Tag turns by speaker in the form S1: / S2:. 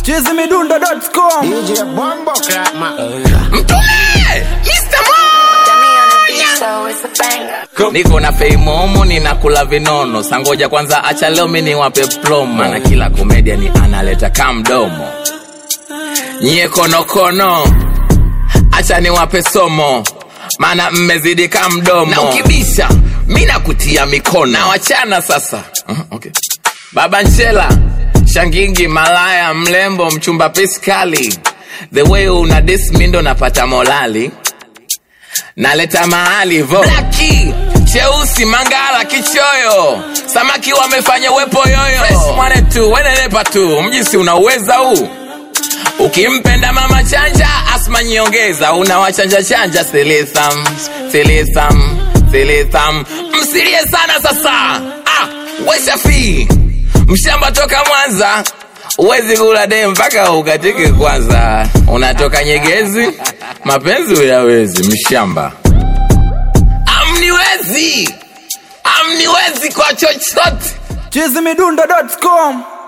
S1: chizimidundo.com
S2: DJ Bombo Clap man.
S3: Mtume! Mr.
S4: So it's a banger.
S3: Niko na feimomo ninakula vinono sangoja kwanza acha leo mi niwape plomo mana kila komedia ni analeta kamdomo nyie konokono acha niwape somo mana mmezidi kamdomo na ukibisha mi nakutia mikono na wachana sasa uh-huh, okay. baba nchela shangingi malaya mlembo mchumba piskali the way una dis mi ndo napata molali naleta mahali vo blaki cheusi mangala kichoyo samaki wamefanya wepo yoyo Fresh mwane tu wenenepa tu mjisi unauweza huu ukimpenda mama chanja asma nyongeza unawachanja chanja silitham silitham silitham msilie sana sasa ah, weshafi mshamba toka mwanza uwezi kula de mpaka ukatike kwanza unatoka nyegezi mapenzi uyawezi mshamba amniwezi amniwezi kwa chochote
S1: chizimidundo.com